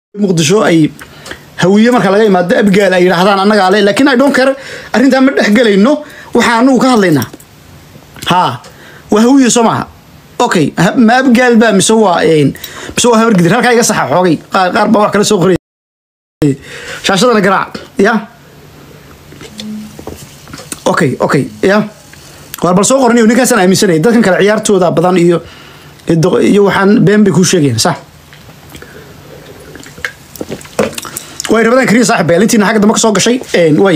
muqdisho ay hawiye marka laga imaado abgaal ay yidhaahdaan annagaa le laakiin i don't care arrintaa ma dhex gelayno waxaa anagu ka hadlaynaa ha waa hawiye soo maaha okay ha- ma abgaal baa mise waa mise waa habargidir halkaa iga saxa xoogay qaar qaar baa wax kala soo qoray shaashadana garaac ya okay okay ya waar bal soo qoraniyo ninkaasaan aaminsanaya dadkan kale ciyaartooda badan iyo iyo waxaan been bay kuu sheegayaan sax way rabadaan kariya saaxib beel intiina xagga dambe ka soo gashay way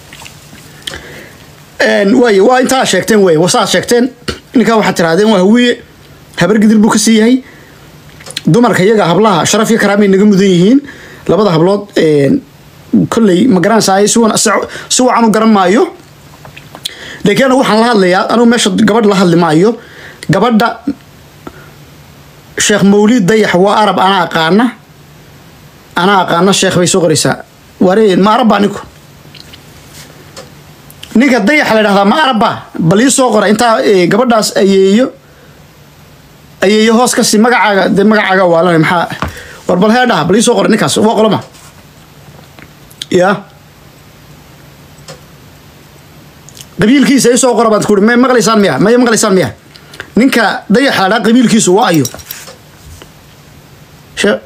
way waa intaa sheegteen wey wasaa sheegteen ninkaa waxaad tirahdeen waa hawiye habargidir buu ka sii yahay dumarka iyaga hablaha sharaf iyo karaamay naga mudan yihiin labada hablood kolley ma garanaysaa si wan- si si wacan u garan maayo laakiin anigu waxaan la hadlayaa anigu meesha gabadh la hadli maayo gabadha sheekh mawlid dayax waa arab anaa aqaana anaa aqaana sheekh bay soo qoraysaa waree ma arabba ninku ninka dayaxa la dhahdaa ma arabba bal ii soo qora intaa eh, gabadhaas ayeeyo ayeeyo hoos kasi magacaaga de magacaaga waalanay maxaa war bal hee dhaha bal ii soo qora ninkaas waa qoloma ya qabiilkiisa ii soo qora baad kuuri may maqlaysaan miya may maqlaysaan miya ninka dayaxa la dhaha qabiilkiisu waa ayo She-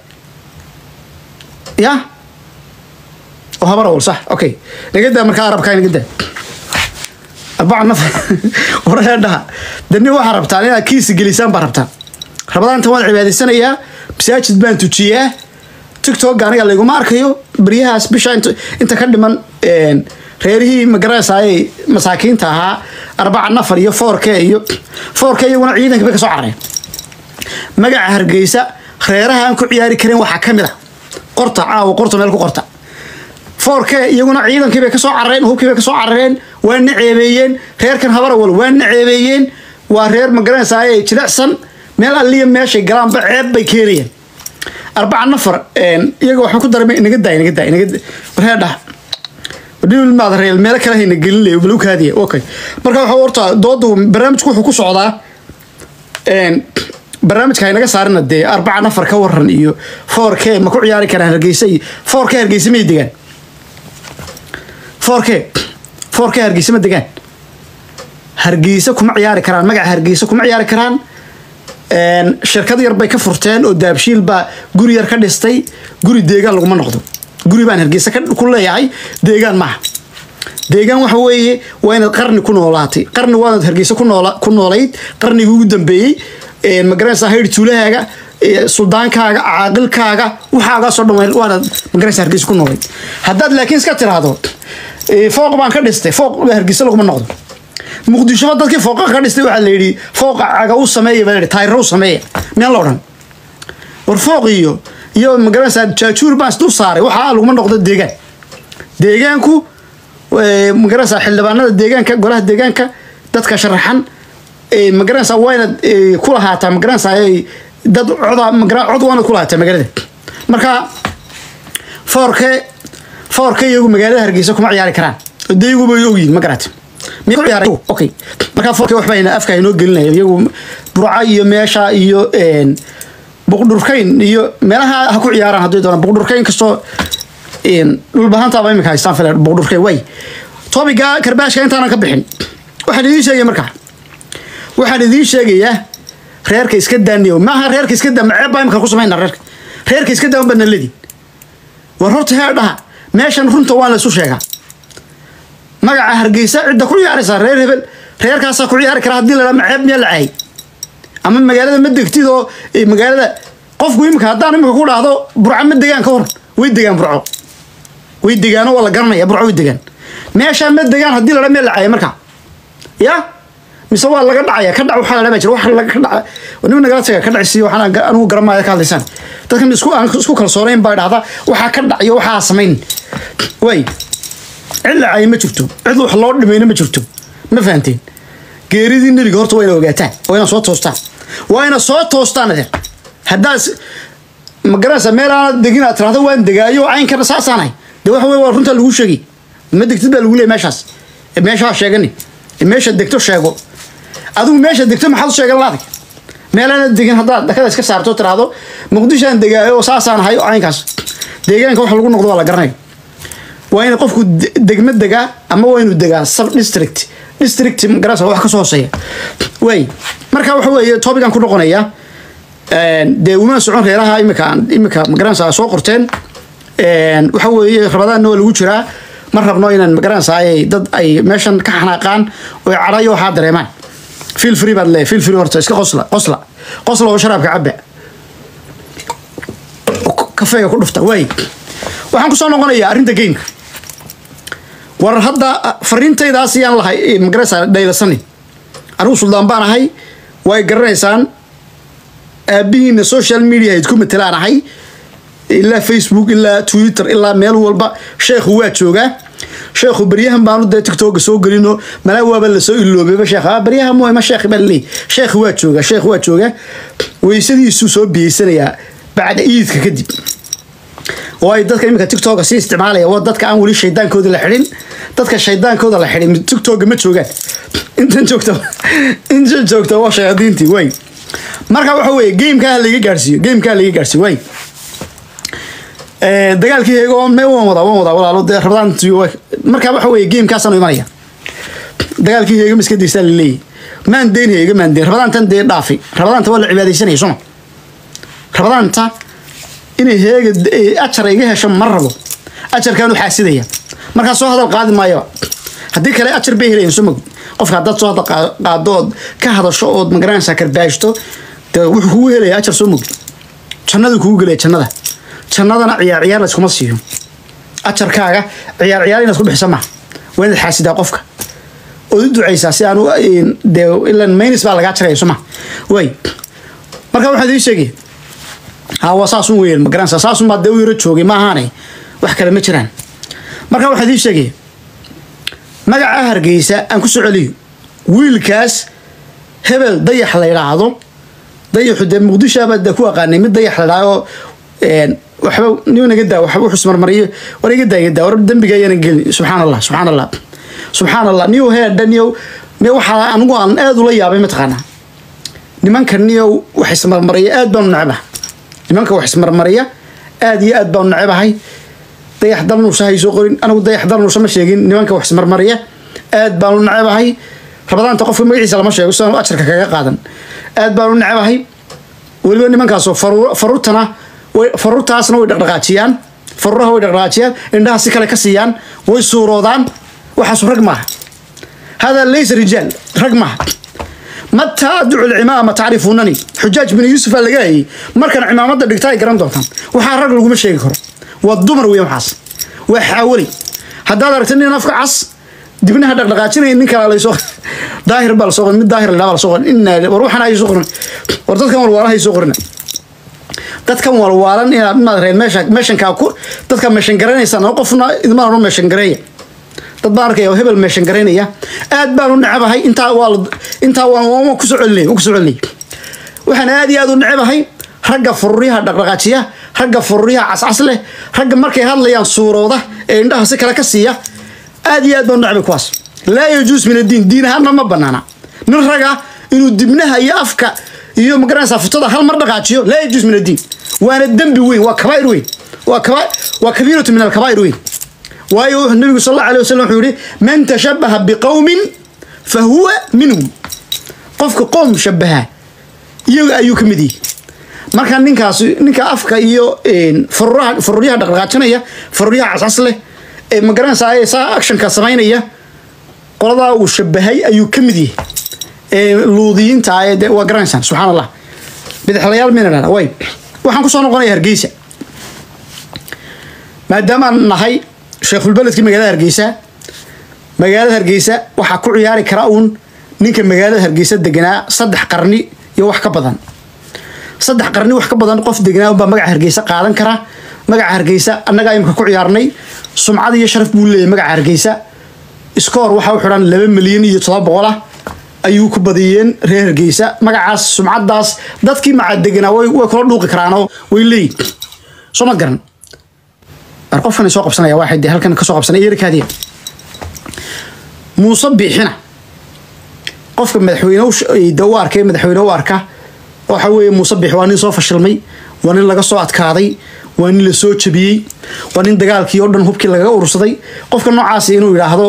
ya oo habar awal sax okay nagadaa markaa arabkaa nagadaa arbaca naf waree dhaha dani waxaa rabtaan inaad kiisi gelisaan baa rabtaan rabadaanta waan cibaadaysanayaa masaajid baan tujiyaa tiktok aniga layguma arkayo beryahaas bisha inta, inta ka dhiman een, reerihii magaranaysaayey masaakiinta ahaa arbaca nafar iyo four k iyo four k iyaguna ciidanka bay ka soo carareen magaca hargeysa reeraha aan ku ciyaari karin waxaa ka mid a qorta caawa qorta meel ku qorta foorke iyaguna ciidankii bay ka soo carareen hubkii bay ka soo carareen waa na ceebeeyeen reerkan habarawal waa na ceebeeyeen waa reer magaranaysaay jilicsan meel alliya meeshay galaanba ceeb bay keenayeen arbaca nafar een, iyaga waxaan ku daray inaga daa inaga daa inaga warhee dhah maad reel meelo kale hayna gelin lay balu kaadiya okay marka waxa horta doodu barnaamijku wuxuu ku socdaa een, barnaamijka haynaga saarina dee arbaca nafar ka waran iyo four k ma ku ciyaari karaan hargeysa iyo four k hargeysa may degaan four k four k hargeysa ma degaan hargeysa kuma ciyaari karaan magaca hargeysa kuma ciyaari karaan een, shirkad yar bay ka furteen oo daabshiil baa guri yar ka dhistay guri deegaan laguma noqdo guri baan hargeysa ka- ku leeyahay deegaan maaha deegaan waxa weeye waa inaad qarni ku noolaatay qarni waanaad hargeysa ku noola ku noolayd qarnigii ugu dambeeyey een, ma garanaysaa haydh tuulahaaga ee, suldaankaaga caaqilkaaga waxaagaasoo dhan waa- waanaad ma garanaysaa hargeysa ku noolayd haddaad laakiin iska tiraahdo ee, fooq baan ka dhistay fooq hargeysa laguma noqdo muqdishoba dadkii fooqa ka dhistay waxaa la yidhi fooqa caga u sameeya baa la yidhi taayiro u sameeya miyaan la odhan war fooq iyo iyo magaranaysaa jaajuur baan isdul saaray waxaa laguma noqdo deegaan deegaanku eh, magaranaysaa xildhibaanada deegaanka golaha deegaanka dadka sharaxan eh, magaranaysaa waa inaad eh, ku lahaataa magaranaysaa eh, dad coda magara cod waa inaad ku lahaataa magaalada marka foorke foorke iyagu magaalada hargeysa kuma ciyaari karaan dayaguba way ogyihin ma garata miya ku ciyaaray okay marka foorke waxba ina afka inoo gelinaya iyagu burca iyo meesha iyo een, buqdhurkayn iyo meelaha ha ku ciyaaraan hadday doonaan buqdhurkayn kastoo een, dhulbahantaaba imika haystaan fila buqdhurkayn way tobiga karbaashka intaanan ka bixin waxaan idiin sheegaya markaa waxaan idiin sheegayaa reerka iska daaniyo maaha reerka iska daa maceeb baa imika ku samayna reerka reerka iska daa unbaa naladii war horta hee dhaha meeshan runta waan la isu sheegaa magaca hargeysa cidda ku ciyaaraysaa reer hebel reerkaasaa ku ciyaari kara haddii la dhaa maceeb miyaa la caayay ama magaalada ma degtid oo eh, magaalada qofku imika haddaan imika ku dhahdo burco ma degaan ka hor way degaan burco way degaano waa la garanaya burco way degaan meeshaa ma degaan haddii la dhaa miyaa la caayay marka ya mise waa laga dhacaya ka dhac waxaa la dhaa jira wax laga ka dhaca nima nagala taga ka dhacisiiyo waxaan ga- anigu garamaya ka hadlaysaan dadkan isku aan isku kalsoonayn baa dhahda waxaa ka dhac iyo waxaa samayn way cid la caayay ma jirto cid wax loo dhimayna ma jirto ma fahanteen geeridii nebiga horta waa ina ogaataan waa ina soo toostaan waa ina soo toostaan adeer haddaad s- ma garanaysaa meel aanad degin aad tirahdo waan degaayo caynkana saasaanahay de waxa wey waa runtaa lagu sheegay ma degtid baa lagu leeyay meeshaas E meeshaa sheegani E meesha degto sheego adigu meesha degto maxaad u sheegan laadig meelaana degin haddaad dakada iska saarto tiraahdo muqdishoan degaayo oo saasaan ahay oo caynkaas deegaanka wax lagu noqdo waa la garanaya waa in qofku de- degmo degaa ama waa inuu degaa sub district district magarasa wax kasoo hooseeya waay marka waxa weeye topican ku noqonaya dee uma socon reeraha imika imika magaranaysa soo qorteen waxa weeye rabadaanna waa lagu jiraa ma rabno inaan magaranaysa ay dad ay meeshan ka xanaaqaan oo cadhayo waxaa dareemaan feel free baad leeyahay feel free horta iska qosla qosla qosla oo sharaabka cabba kafeega ku dhufta waay waxaan kusoo noqonayaa arrinta gameka war hadda fariintaydaas yaan lahay magaraysa dhaylasani anigu suldaan baan ahay way garanaysaan aabihiina social media ayd ku matelaan ahay ilaa facebook ilaa twitter ilaa meel walba sheekhu waa joogaa sheekhu baryahan baanu dee tiktoka soo gelino malaa waaba lasoo iloobayba sheekh ah baryahan mooy ma sheekh baa laleeyahy sheekhu waa joogaa sheekhu waa joogaa weysadiisuu soo biyeysanayaa bacda iidka kadib oo ay dadka iminka tiktoka sii isticmaalaya waa dadka aan weli shaydaankooda la xidhin dadka shaydaankooda la xidhin tiktoka ma joogaan intan joogta intan joogta waa shayaadiintii way marka waxa weeye gamekaa laiga gaarsiiyo gamekaa laiga gaarsiiyo way dagaalkii heego me waan wadaa waan wadaa walaalo dee rabadaantii marka waxa weeye gamekaasaan imanaya dagaalkii heego maskadiisaa laleeyahy maan deyn heega maan deyn rabadaantan dee dhaafi rabadaanta waa la cibaadaysanaya soma rabadaanta inay heega ajar iga hesho ma rabo ajarkaan u xaasidaya markaa soo hadal qaadi maayo haddii kale ajar bay helayan soo mogid qofka haddaad soo hadal qaa- qaado ood ka hadasho ood magaranaysaa karbaashto dee wuxuu kugu helaya ajar soo mogid jannadu kugu gelaya jannada jannadana ciyaar ciyaar layskuma siiyo ajarkaaga ciyaar ciyaar inaad ku bixisa maaha waa inaad xaasidaa qofka ood u ducaysaa si aan u dee ilan maynis baa lagaa jaraya soo maha way marka waxaad ii sheegaya ha waa saasun weeyaan ma garanaysaa saasun baa dee u yaro joogay ma ahaane wax kale ma jiraan marka waxaad ii sheegaya magaca hargeysa aan ku soo celiyo wiilkaas hebel dayax la yidhaahdo dayaxu dee muqdishoaba dee ku aqaanay mid dayax la yidhaahdo waxba nin naga daa waxba wuxuu ismarmariyo war iga daa iga daa war dembiga ayaanan gelin subxaan allah subxaan allah subxaan allah niyow heedha niyow me waxaa anigu aan aad ula yaabay mataqaanaa nimanka niyow wax ismarmariya aad baanu necbaha nimanka wax ismarmariya aad iyo aad baanu necebahay dayax dalnuusha hay soo qorin anigu dayax dalnuusha ma sheegin nimanka wax ismarmariya aad baanu necebahay rabadaanta qofka magaciisa lama sheego sidaan ajarka kaga qaadan aad baanu necebahay weliba nimankaasoo faruur- faruurtana way faruurtaasna way dhaqdhaqaajiyaan faruuraha way dhaqdhaqaajiyaan indhaha si kale ka siiyaan way suuroodaan waxaasu rag maaha hada laysa rijaal rag maaha mataa adducu lcimaama tacrifunani xujaaj bin yuusuf aa laga hayay markan cimaamada dhigta ay garan doontaan waxaa rag laguma sheegi karo waa dumar weyan waxaas waa xaawali haddaad aragta nin afka cas dibnaha dhaqdhaqaajinaya nin kala lasoo daahir baa lasoo qorin mid daahir la baa lasoo qorin inna war waxaan ay soo qorin war dadkan walwaalaha ay soo qorina dadkan walwaalan inaad inaad reed meesha meeshankaa ku dadka meeshan garanaysaan oo qofna idmaan u meeshan gareeya dad baan arkaya oo hebel meeshan garaynaya aad baan u necebahay intaa waa la- intaa waan waan ku soo celinay waan ku soo celinay waxaan aad iyo aad u necebahay ragga fururyaha dhaqdhaqaajiya ragga fururyaha cascas leh ragga markay hadlayaan suurooda ee indhaha si kale ka siiya aad iyo aad baan u necbay kuwaas laa yajuus min addiin diin ahaanna ma banaana nin raga inuu dibnaha iyo afka iyo magaranaysaa futada hal mar dhaqaajiyo laa yajuus min addiin waana dembi weyn waa kabaa'ir weyn waa kaba waa kabiiratu min alkabaa'ir weyn waayo wuxuu nabigu sal alla alay wasalam wuxuu yihi man tashabaha biqowmin fa huwa minhum qofka qoom shabaha iyaga ayuu ka mid yihi marka ninkaas ninka afka iyo faruraha faruryaha dhaqdhaqaajinaya faruryaha cascas leh ee magaranaysaa ee saa actionka samaynaya qoladaa uu shabahay ayuu ka mid yahay ee luudiyiinta ah ee dee waa garanaysaan subxaan allah bidixlayaal mina dhahda way waxaan kusoo noqonaya hargeysa maadaamaan nahay sheekhulbeledkii magaalada hargeysa magaalada hargeysa waxaa ku ciyaari kara uun ninka magaalada hargeysa deganaa saddex qarni iyo wax ka badan saddex qarni wax ka badan qof deganaa unbaa magaca hargeysa qaadan kara magaca hargeysa annagaa imika ku ciyaarnay sumcad iyo sharaf buu leeyahay magaca hargeysa iskoor waxaa u xidhan laba milyan iyo todoba boqol ah ayuu ku badiyeen reer hargeysa magacaas sumcadaas dadkii macaa deganaa way way kula dhuuqi karaanoo way leeyihin soo ma garan war qofkan soo qabsanaya waxay dee halkan ka soo qabsanay yarkaadiya muuse biixina qofka madaxweyne u sh- da u arkay madaxweyne u arka waxa weeye muuse biix waa nin soo fashilmay waa nin laga soo adkaaday waa nin la soo jabiyey waa nin dagaalkii oo dhan hubkii lagaga urursaday qofka noocaasi inuu yidhaahdo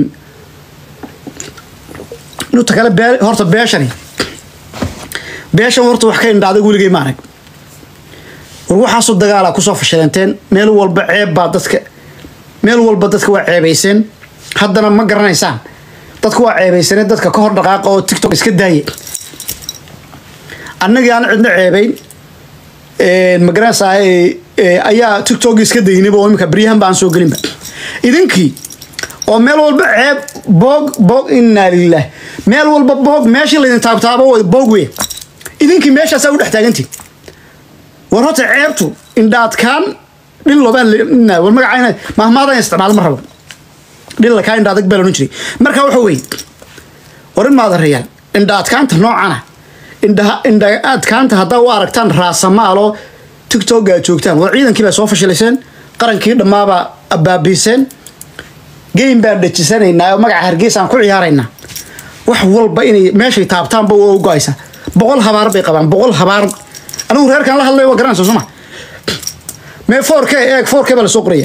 nuta kale bee horta beeshani beeshan horta wax ka indhaaday weligay ma arag war waxaasoo dagaala kusoo fashileenteen meel walba ceeb baa dadka meel walba dadka waa ceebayseen haddana ma garanaysaan dadka waa ceebaysane dadka ka hor dhaqaaqa oo tiktok iska daaya annagii aan cidna ceebayn magaranaysaa ayaa tiktok iska daynayba oo imika baryahan ba aan soo gelinba idinkii oo meel walba ceeb boog boog inaa lilah meel walba boog meeshii laydin taabtaaba boog wey idinkii meeshaasaa u dhex taagantiin war horta ceebtu indhaadkaan dhillobaan war magacayna mahmaadaan isticmaal ma rabo dhilla kaa indha adag baa loodhan jiray marka waxa weeye war in maadareeyaan indha adkaanta noocana indha indha adkaanta haddaa u aragtaan raasamaalo tiktok aad joogtaan war ciidankii baa soo fashilayseen qarankii dhammaabaa abaabiiseen game baan dhejisanaynaa oo magaca hargeysaan ku ciyaaraynaa wax walba inay meeshay taabtaanba waa u go-aysa boqol habaar bay qabaan boqol habaar anigu reerkan la hadlay waa garanaysa soma mee four k eeg four k baa lasoo qoraya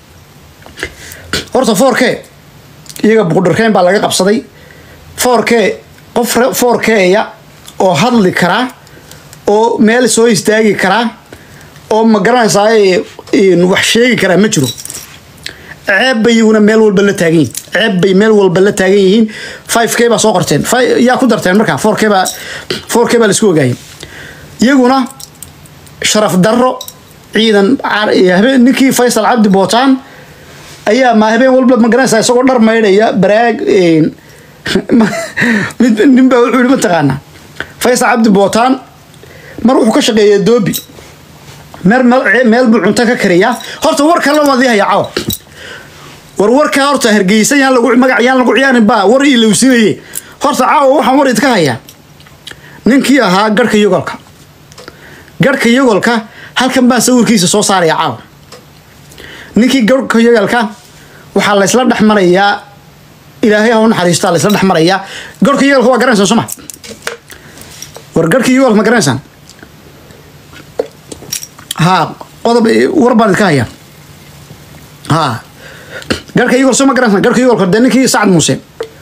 horta four k iyaga buqdharkeyn baa laga qabsaday four k qof four k-ya oo hadli karaa oo meel soo istaagi karaa oo ma garanaysaa wax sheegi karaa ma jiro ceeb bay iyaguna meel walba la taagan yihin ceeb bay meel walba la taagan yihiin five k baa soo qorteen yaa ku darteen markaa four k baa four k baa laisku ogaayay iyaguna sharaf darro ciidan ninkii faysal cabdi bootaan ayaa ma habeen walba ma garanaysaa isagoo dhar maydhaya baraag nin baa wuxuu yihi mataqaanaa faysal cabdi bootaan mar wuxuu ka shaqeeya doobi meel buu cunto ka kariyaa horta war kale waad haya caw war warkaa horta hargeysa yaan lagu magac yaan lagu ciyaarin baa war ii lowsinaye horta caawa waxaan war idka hayaa ninkii ahaa garhka yogolka garhka yogolka halkan baan sawirkiisa soo saaraya caawa ninkii garhka yogolka waxaa laysla dhex marayaa ilaahay ha u naxariistaa laysla dhex marayaa garhka yogolka waa garanaysaan soma war garhka yogolka ma garanaysaan haa qodob war baan idka hayaa haa garhka yogol soo ma garanaysan garhka yogolka dee ninkii sacad muuse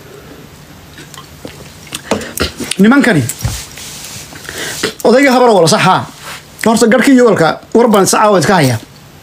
nimankani odayga habaro wala sax haa horta garhkii yogolka war baan caawa idka hayaa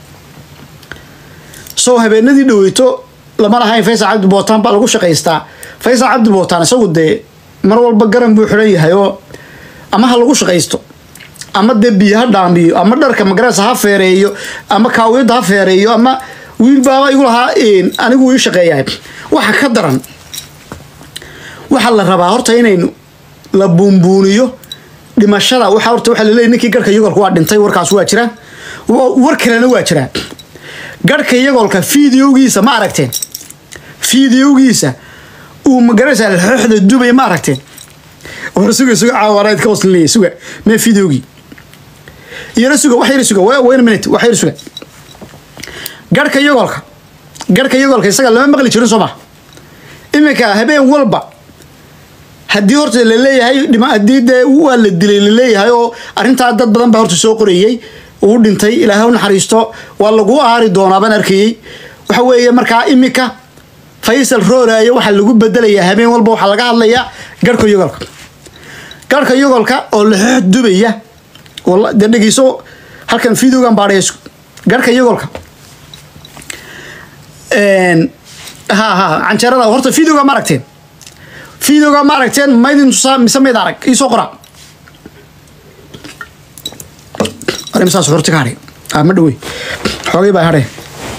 soo habeenadii dhaweyto lama lahayn faysal cabdi bootaan baa lagu shaqaystaa faysal cabdi bootaan isagu dee mar walba garan buu xidhan yahay oo ama ha lagu shaqaysto ama dee biyo ha dhaamiyo ama dharka magarasa ha feereeyo ama kaawiyadda ha feereeyo ama wiil baaba igu lahaa anigu ii shaqeeyahay waxa ka daran waxaa la rabaa horta inaynu la buunbuuniyo dhimashada waxa horta waxaa laleeyahy ninkii garhka yogolka waa dhintay warkaas waa jira war kalena waa jiraa garhka yogolka fideogiisa ma aragteen fideogiisa uu magarasa xooxda dubay ma aragteen war suga suga caawanayd ka waslinaya suga mee fideogii iyana suga wax yar suga wayna minute wax yar suga garhka yogolka garhka yogolka isaga lama maqli jirin soo ma iminka habeen walba haddii horta la leeyahay haddii dee waa la dilay la leeyahay oo arrintaa dad badan baa horta soo qorayey uu dhintay ilaahay u naxariisto waa lagu aari doonaa baan arkayey waxa weeye markaa iminka faysal rooraayo waxaa lagu bedelayaa habeen walba waxaa laga hadlayaa garhka yogolka garhka yogolka oo laxoox dubaya dee dhegeyso halkan videogan baadhays garhka yogolka ha ha canjeerada horta videoga ma aragteen videoga ma aragteen maydin tusaa mise mayd arag iisoo qora arimasaas horta ka hadhay ma dhawey xoogay baa hadhay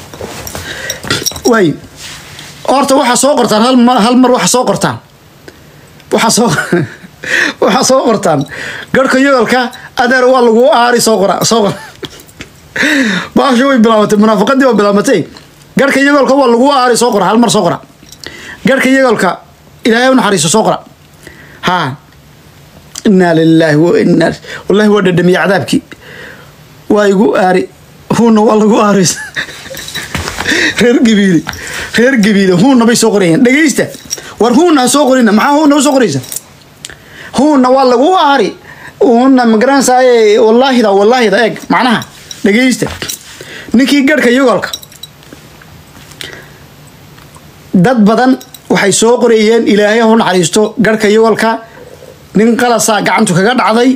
waay horta waxaa soo qortaan hal mar hal mar waxaa soo qortaan waxaa soo waxaa soo qortaan garhka yogolka adeer waa lagu aari soo qora soo qora baasho way bilaabatay munaafaqadii waa bilaabatay garhka yogolka waa lagu aari soo qora hal mar soo qora garhka yogolka ilaahay u naxariiso soo qora haa inaa lilaahi wa inaa wallahi waa dhadhamiye cadaabkii waa igu aari huuna waa lagu aari reer gabiile reer gabiile huuna bay soo qorayaan dhegeysta war huuna ha soo qorina maxaa huuna u soo qoraysa huuna waa lagu aari una magaranaysaay wallaahida wallaahida eeg macnaha dhegeysta ninkii garhka yogolka dad badan waxay soo qorayeen ilaahay hu naxariisto garhka yogolka nin qalasaa gacantu kaga dhacday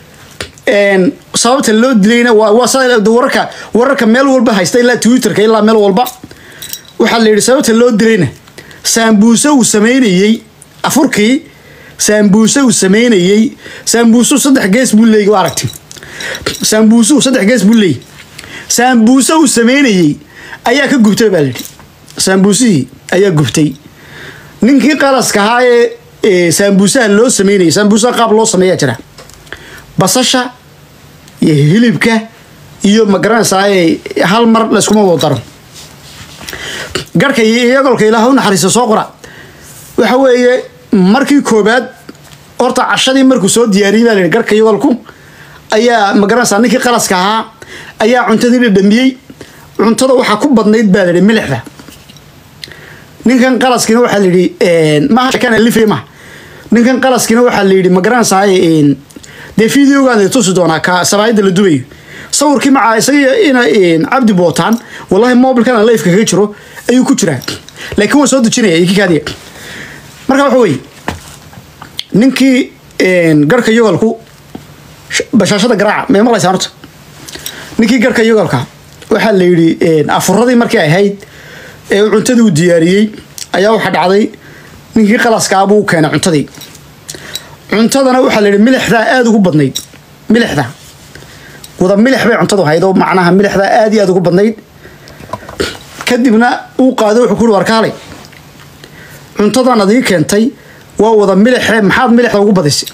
sababta loo dilayna waa sida wararka wararka meel walba haysta ilaa twitterka ilaa meel walba waxaa la yidhi sababta loo dilayna saambuuse uu sameynayey afurkii saambuuse uu sameynayey saambuusuu saddex gees buu leeyay waa aragti saambuusuu saddex gees buu leeyay saambuuse uu sameynayey ayaa ka gubtay baa layidhi saambuusihii ayaa gubtay ninkii qalaska ahaa ee saambuusaha loo sameynayay saambuusaha qaab loo sameeyaa jira basasha iyo hilibka iyo magaranaysaay hal mar layskuma wado daro garhka iyo iyagolka ilaah u naxariista soo qora waxa weeye markii koobaad horta cashadii markuu soo diyaariyey baa layihi garhka iyagolku ayaa magaranaysaa ninkii qalaska ahaa ayaa cuntadii dhadhamiyey cuntada waxaa ku badnayd baa layihi milixda ninkan qalaskiina waxaa layidhi maha sheekana lifay maha ninkan qalaskiina waxaa layidhi magaranaysaay dee videogaada tusi doonaa ka sabaayadda la dubayo sawirkii macaa isaga ina cabdi bootaan wallahi mobilkan lifeka kaga jiro ayuu ku jiraa laakiin waa soo dejinaya ikikaadiya marka waxa weye ninkii garhka yogolku bashaashada garaaca may maqlaysaan horta ninkii garhka yogolka waxaa la yidhi afuradii markii ay ahayd ee uu cuntadii uu diyaariyey ayaa waxaa dhacday ninkii qalaskaa buu keenay cuntadii cuntadana waxaa la yidhi milixdaa aada ugu badnayd milixda wada milix bay cuntadu ahayd oo macnaha milixdaa aada iyo aada ugu badnayd kadibna uu qaado wuxuu kuhi warkaalay cuntadan adii keentay waa wada milixe maxaad milixda ugu badisay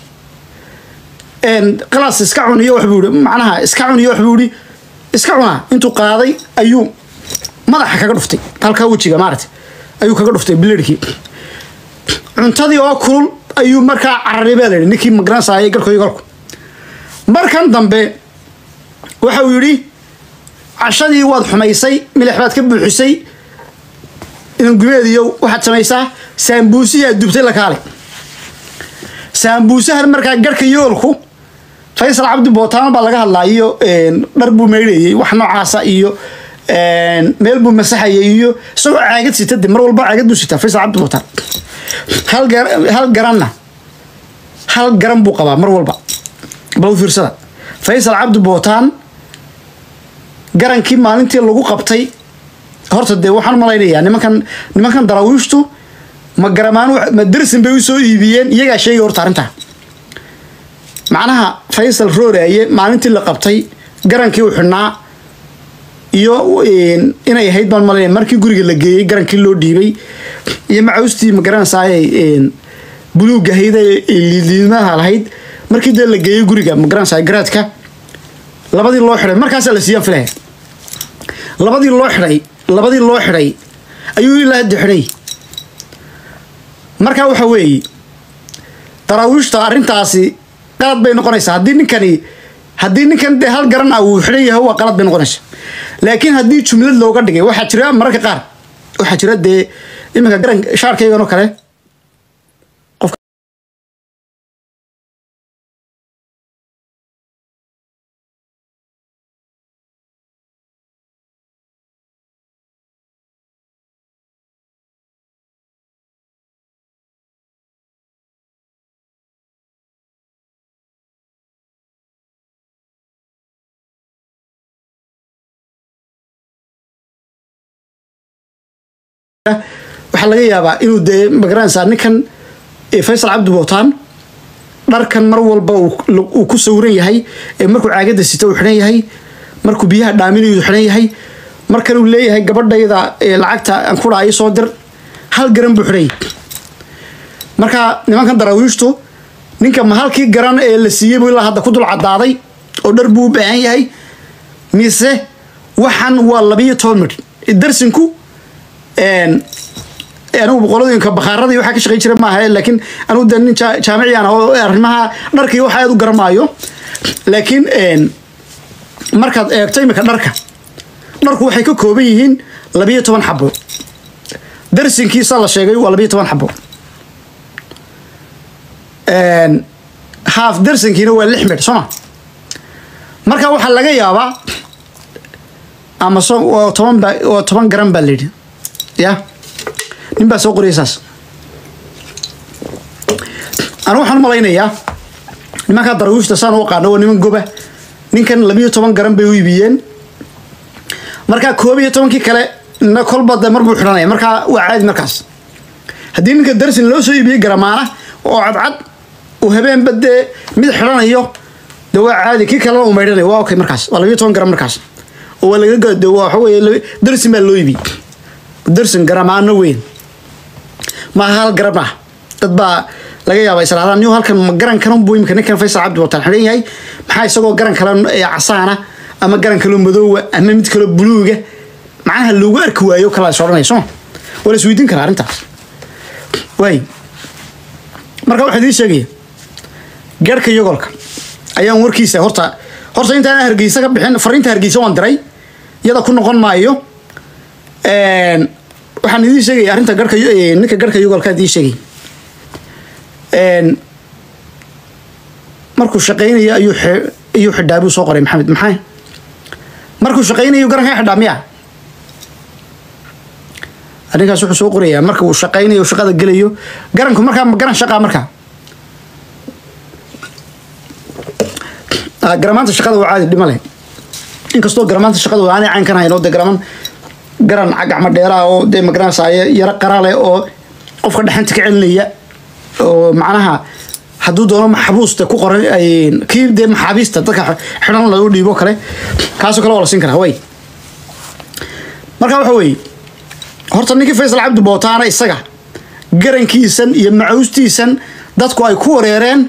qalas iska cuniyo waxbuu ihi macnaha iska cuniyo waxbuu ihi iska cunaa intuu qaaday ayuu madaxa kaga dhuftay halkaa wejiga maaragtay ayuu kaga dhuftay bilirhkii cuntadii oo kulul ayuu markaa cararay baa layihi ninkii magaranaysaayay garhkoyo galku markan dambe waxa uu yidhi cashadii waad xumaysay milix baad ka buuxisay inangumeediyo waxaad samaysaa saambuusihii aad dubtay la kaale saambuusahan markaa garhka yoolku faysal cabdi bootaan baa laga hadlaa iyo dhar buu meydhayey wax noocaasa iyo meel buu masaxayay iyo isagoo caagad sita de mar walba caagad buu sitaa faysal cabdi bootaan hal garanna hal garan buu qabaa mar walba bal fiirsada faysal cabdi bootaan garankii maalintii lagu qabtay horta dee waxaan malaynayaa nimankan nimankan daraawiishtu ma garamaan ma dersin bay usoo iibiyeen iyagaa sheegay horta arrintaa macnaha faysal rooraaye maalintii la qabtay garankii u xidhnaa iyo inay ahayd baan malaynaya markii guriga la geeyey garankii loo dhiibay iyo macaustii ma garanaysaay buluugga ahayd liidliidmaha lahayd markii dee la geeyey guriga ma garanaysaay garaadka labadii loo xidhay markaasaa la siiyaan filaya labadii loo xidhay labadii loo xidhay ayuu ilaa hadda xidhay marka waxa weeye daraawiishta arrintaasi qalad bay noqonaysaa haddii ninkani haddii ninkan dee hal garan ah uu xidhan yahay waa qalad bay noqonaysaa laakiin haddii jumlad looga dhigay waxaa jira mararka qaar waxaa jira dee iminka garan shaarkaygan oo kale waxaa laga yaabaa inuu dee magaranaysaa ninkan faysal cabdi bootaan dharkan mar walba uu ku sawiran yahay ee markuu caagadda sita uu xidhan yahay markuu biyaha dhaaminayu xidhan yahay markan uu leeyahay gabadhayda lacagta aan ku dhaha soo dir hal garan buu xidhan yahay marka nimankan daraawiishtu ninka ma halkii garan ee la siiyey buu ilaa hadda ku dul cadaaday oo dhar buu u baahan yahay mise waxan waa labiyo toban midh darsinku anigu boqoladinka bakhaaradii waxaa ka shaqeyn jira maaha laakiin anigu de nin jaamiciyan oo arrimaha dharkii waxa aad u garamaayo laakiin markaad eegto imika dharka dharku waxay ka kooban yihiin labiyo toban xabo darsinkiisa la sheegay waa labiyo toban xabo haaf darsankiina waa lix midh sooma marka waxaa laga yaabaa ama so waa toban ba waa toban garan baa layidhi ya nin baa soo qoriyay saas anu waxaan u malaynayaa nimankaa daraawiishta saan u aqaano waa niman goba ninkan labiyo toban garan bay u iibiyeen markaa koob iyo tobankii kale na kolba de mar buu xidhanaya markaa waa caadi markaas haddii ninka darsin loo soo iibiyey garamaana oo cadcad uu habeenba dee mid xidhanayo de waa caadi kii kalena uu maydhanayo waa okay markaas waa labiyo toban garan markaas oo waa laga gade waa waxa weeye darsin baa loo iibiyey darsin garamaano weyn maaha hal garab ah dad baa laga yaaba israadaan niyo halkan ma garan kalan buu imika ninkan faysal cabdi wataan xidhan yahay maxaa isagoo garan kale ee casaana ama garan kaloo madoowa ama mid kaloo buluuga macnaha loogu arki waayo kala is odhanaya soo waa la isweydiin karaa arrintaas waay marka waxaa idiin sheegaya garhka yogolka ayaan warkiisa horta horta intaan hargeysa ka bixin fariinta hargeysa waan diray iyada ku noqon maayo waxaan idiin sheegaya arrinta garhka ninka garhka yogolka idiin sheegay markuu shaqaynayo ayuu ayuu xidhaa buu soo qoray maxamed maxay markuu shaqaynayo garanka xidhaa miya arrinkaas wuxuu soo qorayaa marka uu shaqaynayo shaqada gelayo garanku markaa ma garan shaqaa markaa garamaanta shaqada waa caadi dhima leh inkastoo garamaanta shaqada aanay cayn kan hayn oo de garaman garan gacmo dheeraa oo dee magaranaysaa yaro qara leh oo qofka dhexanta ka celinaya oo macnaha hadduu doono maxabuusta ku qoran kii dee maxaabiista dadka xidhan lagu dhiibo kale kaasoo kale waa la siin karaa way marka waxa weeye horta ninkii faysal cabdi bootaana isaga garankiisan iyo macawstiisan dadku ay ku wareereen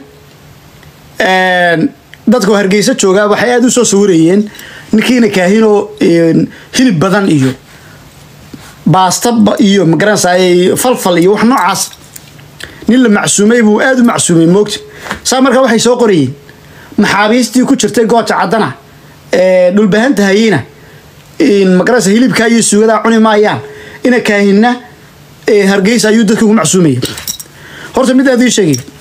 dadka hargeysa joogaa waxay aada u soo sawirayeen ninkiina kaahinoo hilib badan iyo baasta iyo magaranaysaa falfal iyo wax noocaas nin la macsuumay buu aada u macsuumay moogta saa markaa waxay soo qorayeen maxaabiistii ku jirtay gooja caddana ee dhulbahanta hayina magaranaysa hilibkaa iyo suugadaa cuni maayaan ina kaahinna hargeysa ayuu dadka ugu macsuumaya horta mid aad ii sheegay